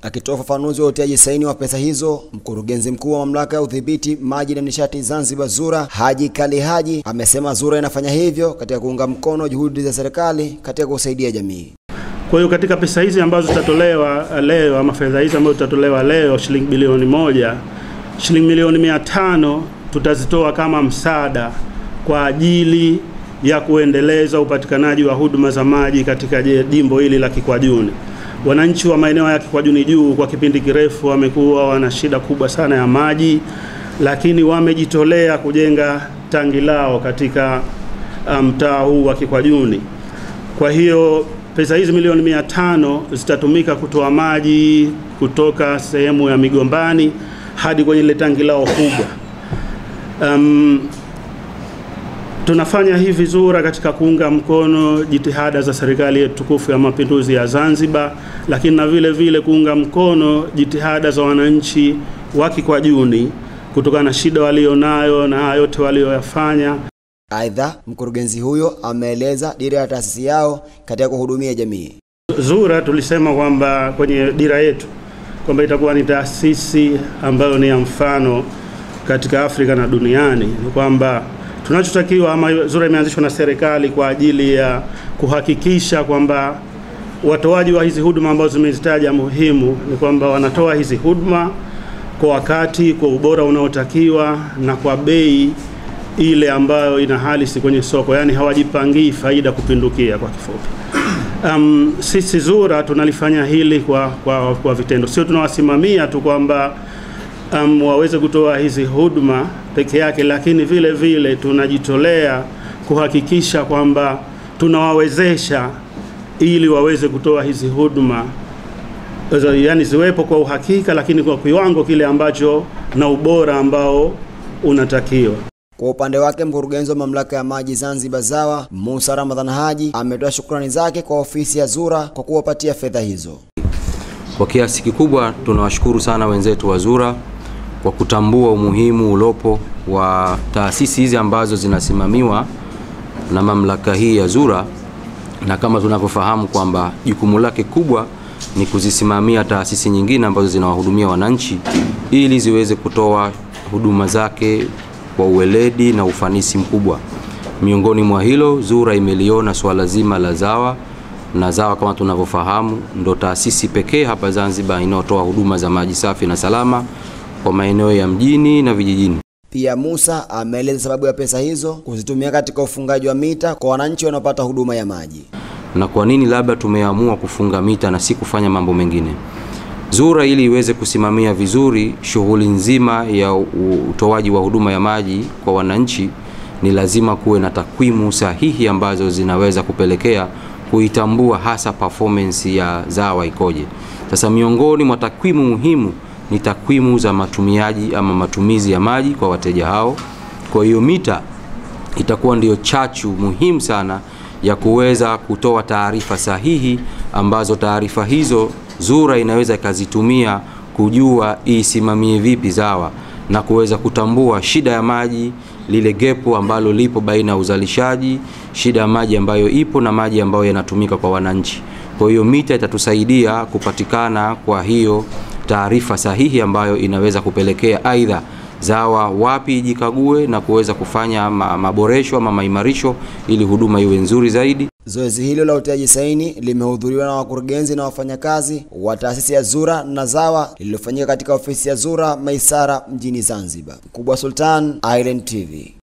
Akitoa ufafanuzi wa utiaji saini wa pesa hizo, mkurugenzi mkuu wa mamlaka ya udhibiti maji na nishati Zanzibar ZURA Haji Kali Haji amesema ZURA inafanya hivyo katika kuunga mkono juhudi za serikali katika kusaidia jamii. Kwa hiyo katika pesa hizi ambazo zitatolewa leo ama fedha hizi ambazo zitatolewa leo shilingi bilioni moja, shilingi milioni mia tano tutazitoa kama msaada kwa ajili ya kuendeleza upatikanaji wa huduma za maji katika jimbo hili la Kikwajuni. Wananchi wa maeneo ya Kikwajuni juu kwa kipindi kirefu wamekuwa wana shida kubwa sana ya maji, lakini wamejitolea kujenga tangi lao katika mtaa um, huu wa Kikwajuni. Kwa hiyo pesa hizi milioni mia tano zitatumika kutoa maji kutoka sehemu ya Migombani hadi kwenye ile tangi lao kubwa. Um, tunafanya hivi ZURA katika kuunga mkono jitihada za serikali yetu tukufu ya mapinduzi ya Zanzibar, lakini na vile vile kuunga mkono jitihada za wananchi wa Kikwajuni kutokana na shida walionayo na yote walioyafanya. Aidha, mkurugenzi huyo ameeleza dira ya taasisi yao katika kuhudumia jamii. ZURA tulisema kwamba kwenye dira yetu kwamba itakuwa ni taasisi ambayo ni ya mfano katika Afrika na duniani. Ni kwamba tunachotakiwa ama ZURA imeanzishwa na serikali kwa ajili ya kuhakikisha kwamba watoaji wa hizi huduma ambazo zimezitaja muhimu ni kwamba wanatoa hizi huduma kwa wakati, kwa ubora unaotakiwa na kwa bei ile ambayo ina halisi kwenye soko, yani hawajipangii faida kupindukia kwa kifupi. Um, sisi ZURA tunalifanya hili kwa, kwa, kwa vitendo, sio tunawasimamia tu kwamba um, waweze kutoa hizi huduma peke yake, lakini vile vile tunajitolea kuhakikisha kwamba tunawawezesha ili waweze kutoa hizi huduma yani ziwepo kwa uhakika, lakini kwa kiwango kile ambacho na ubora ambao unatakiwa. Kwa upande wake mkurugenzi wa mamlaka ya maji Zanzibar ZAWA Musa Ramadhan Haji ametoa shukrani zake kwa ofisi ya ZURA kwa kuwapatia fedha hizo. Kwa kiasi kikubwa tunawashukuru sana wenzetu wa ZURA kwa kutambua umuhimu ulopo wa taasisi hizi ambazo zinasimamiwa na mamlaka hii ya ZURA, na kama tunavyofahamu kwamba jukumu lake kubwa ni kuzisimamia taasisi nyingine ambazo zinawahudumia wananchi ili ziweze kutoa huduma zake kwa uweledi na ufanisi mkubwa. Miongoni mwa hilo, ZURA imeliona swala zima la ZAWA na ZAWA kama tunavyofahamu ndo taasisi pekee hapa Zanzibar inayotoa huduma za maji safi na salama kwa maeneo ya mjini na vijijini. Pia Musa ameeleza sababu ya pesa hizo kuzitumia katika ufungaji wa mita kwa wananchi wanaopata huduma ya maji. Na kwa nini labda tumeamua kufunga mita na si kufanya mambo mengine? ZURA ili iweze kusimamia vizuri shughuli nzima ya utoaji wa huduma ya maji kwa wananchi, ni lazima kuwe na takwimu sahihi ambazo zinaweza kupelekea kuitambua hasa performance ya ZAWA ikoje. Sasa miongoni mwa takwimu muhimu ni takwimu za matumiaji ama matumizi ya maji kwa wateja hao. Kwa hiyo mita itakuwa ndiyo chachu muhimu sana ya kuweza kutoa taarifa sahihi ambazo taarifa hizo ZURA inaweza ikazitumia kujua isimamie vipi ZAWA na kuweza kutambua shida ya maji, lile gepo ambalo lipo baina ya uzalishaji, shida ya maji ambayo ipo na maji ambayo yanatumika kwa wananchi. Kwa hiyo mita itatusaidia kupatikana kwa hiyo taarifa sahihi ambayo inaweza kupelekea aidha ZAWA wapi ijikague na kuweza kufanya maboresho ama maimarisho ili huduma iwe nzuri zaidi. Zoezi hilo la utiaji saini limehudhuriwa na wakurugenzi na wafanyakazi wa taasisi ya ZURA na ZAWA lililofanyika katika ofisi ya ZURA Maisara mjini Zanzibar. Mkubwa Sultan, Island TV.